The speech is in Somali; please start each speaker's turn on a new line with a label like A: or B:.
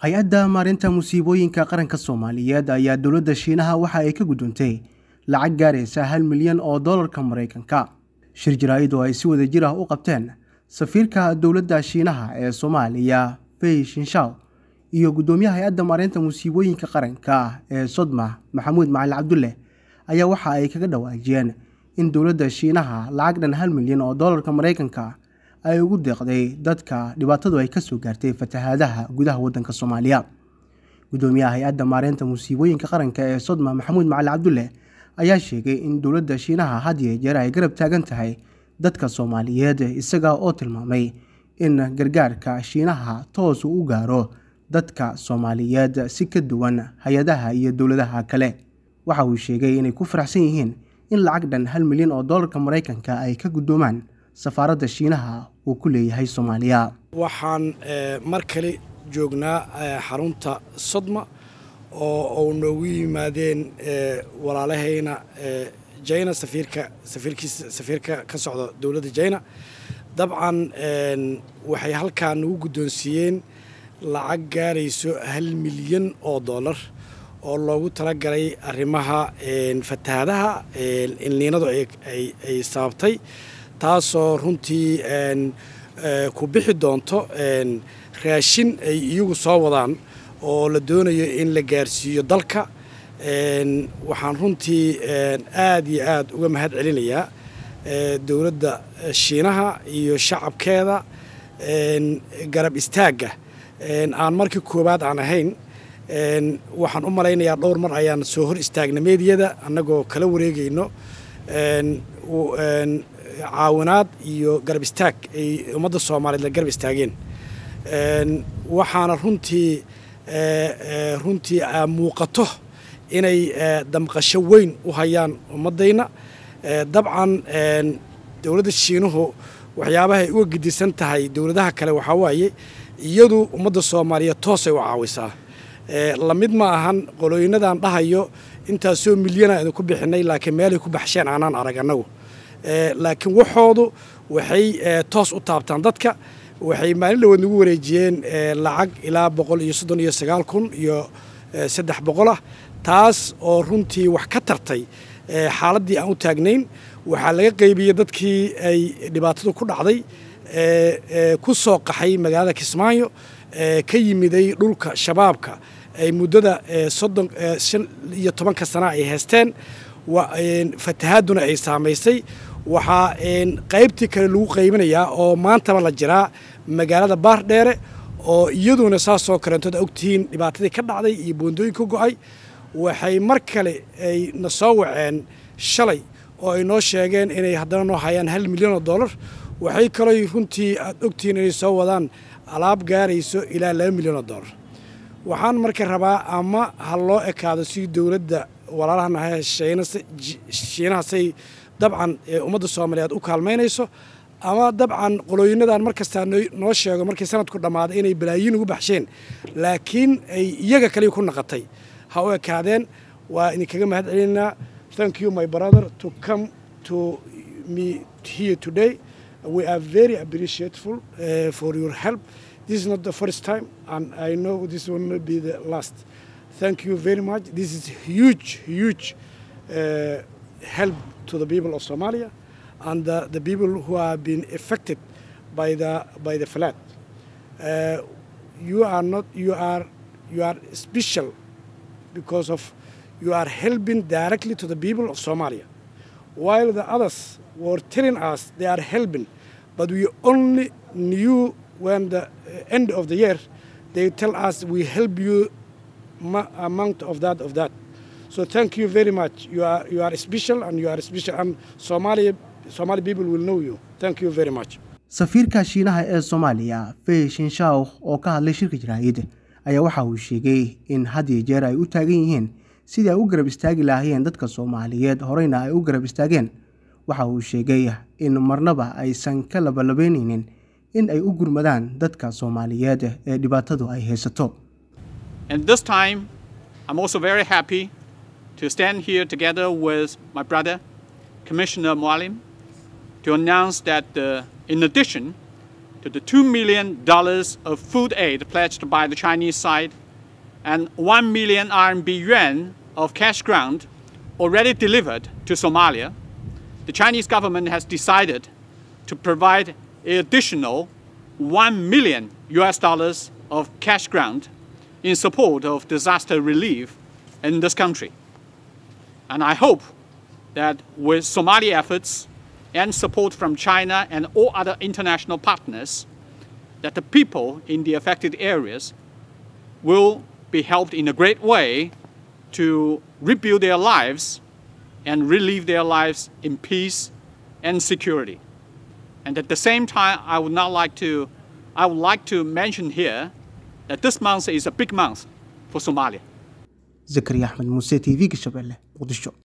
A: hay-adda maarinta musiibooyinka qaranka soomaaliyeed ayaa dowladda shiinaha waxa ay ka gudoontay lacag gaaraysa hal milyan oo dollarka maraykanka shir jaraa'id oo ay si wada jir ah u qabteen safiirka dowladda shiinaha ee soomaaliya fey shinshaw iyo guddoomiyaha hay-adda maarinta musiibooyinka qaranka ee sodma maxamuud macali cabdulle ayaa waxa ay kaga dhawaajiyeen in dowladda shiinaha lacag dhan hal milyan oo dollarka maraykanka ay ugu deeqday dadka dhibaatadu ay kasoo gaartay fatahaadaha gudaha waddanka soomaaliya guddoomiyaha hay-adda maareynta musiibooyinka qaranka ee sodma maxamuud macali cabdulle ayaa sheegay in dowladda shiinaha had iyo jeer ay garab taagan tahay dadka soomaaliyeed isaga oo tilmaamay in gargaarka shiinaha toos uu u gaaro dadka soomaaliyeed si ka duwan hay-adaha iyo dowladaha kale waxa uu sheegay inay ku faraxsan yihiin in lacag dhan hal milyan oo dollarka maraykanka ay ka guddoomaan safaaradda shiinaha uu ku leeyahay soomaaliya
B: waxaan mar kale joognaa xarunta sodma oo u noogu yimaadeen walaalahayna jina safiirka safiirkiisa safiirka ka socda dowladda jina dabcan waxay halkaa nagu guddoonsiiyeen lacag gaarayso hal milyan oo dollar oo loogu talagalay arrimaha fatahaadaha ilniinadu ay sababtay taasoo runtii ku bixi doonto raashin ay iyagu soo wadaan oo la doonayo in la gaarsiiyo dalka waxaan runtii aad iyo aad uga mahad celinayaa dowladda shiinaha iyo shacabkeeda garab istaagga aan markii koowaad aan ahayn waxaan u malaynayaa dhowr mar ayaan soo hor istaagna meediyada annagoo kala wareegayno caawinaad iyo garab istaag ay ummadda soomaaliyeed la garab istaageen waxaana runtii runtii muuqato inay damqasho weyn u hayaan ummaddayna dabcan dowladda shiinuhu waxyaabahay uga gedisan tahay dowladaha kale waxaa waaye iyadu ummadda soomaaliyeed toosay u caawisaa lamid ma ahan qolooyinadan dhahayo intaasoo milyana idinku bixinay laakiin meelay ku baxsheen aanaan arag annagu laakiin waxoodu waxay toos u taabtaan dadka waxay maalin dhawood nagu wareejiyeen lacag ilaa boqol iyo soddon iyo sagaal kun iyo saddex boqol ah taas oo runtii wax ka tartay xaaladdii aan u taagnayn waxaa laga qaybiyey dadkii ay dhibaatadu ku dhacday ku soo qaxay magaalada kismaayo ka yimiday dhulka shabaabka ay muddada soddon shan iyo tobanka sana ay haysteen fatahaaduna ay saamaysay waxaa qaybtii kale lagu qaybinayaa oo maantaba la jiraa magaalada baardheere oo iyaduna saasoo kaleentood ogtihiin dhibaatadii ka dhacday iyo boondooyin ka go'ay waxay mar kale ay na soo waceen shalay oo ay noo sheegeen inay haddana noo hayaan hal milyan oo dollar waxay kaloo runtii aad ogtihiin inay soo wadaan alaab gaarayso ilaa laba milyan oo dollar waxaan marka rabaa ama ha loo ekaado si dowladda walaalahanaha shiinaha say dabcan ummadda soomaaliyeed u kaalmaynayso ama dabcan qolooyinadan mar kastaa noo sheego markii sanadku dhammaaday inay balaayiin ugu baxsheen laakiin ay iyaga kaliya ku naqatay ha u ekaadeen waa idinkaga mahad celinaa thank you my brother to come to me here today we are very appreciative uh, for your help this is not the first time and I know this will not be the last thank you very much this is huge huge uh, help to the people of Somalia and uh, the people who have been affected by the by the flood. Uh, you are not you are you are special because of you are helping directly to the people of Somalia, while the others were telling us they are helping, but we only knew when the end of the year they tell us we help you amount of that of that. So thank you very much. You are you are special and you are special and Somali Somali people will know you. Thank you very much.
A: safiirka shiinaha ee soomaaliya fey shinshaw oo ka hadlay shirka jaraa'id ayaa waxa uu sheegay in had iyo jeer ay u taagan yihiin sidii ay u garab istaagi lahaayeen dadka soomaaliyeed horeyna ay u garab istaageen waxa uu sheegay in marnaba aysan ka labalabeynaynin in ay u gurmadaan dadka soomaaliyeed ee dhibaatadu ay haysato
C: to stand here together with my brother, Commissioner Mualim, to announce that uh, in addition to the $2 million of food aid pledged by the Chinese side and 1 million RMB yuan of cash grant already delivered to Somalia, the Chinese government has decided to provide an additional 1 million US dollars of cash grant in support of disaster relief in this country. And I hope that with Somali efforts and support from China and all other international partners, that the people in the affected areas will be helped in a great way to rebuild their lives and relive their lives in peace and security. And at the same time, I would not like to, I would like to mention here that this month is a big month for Somalia.
A: zakariya axmed muuse t v-ga shabeelle muqdisho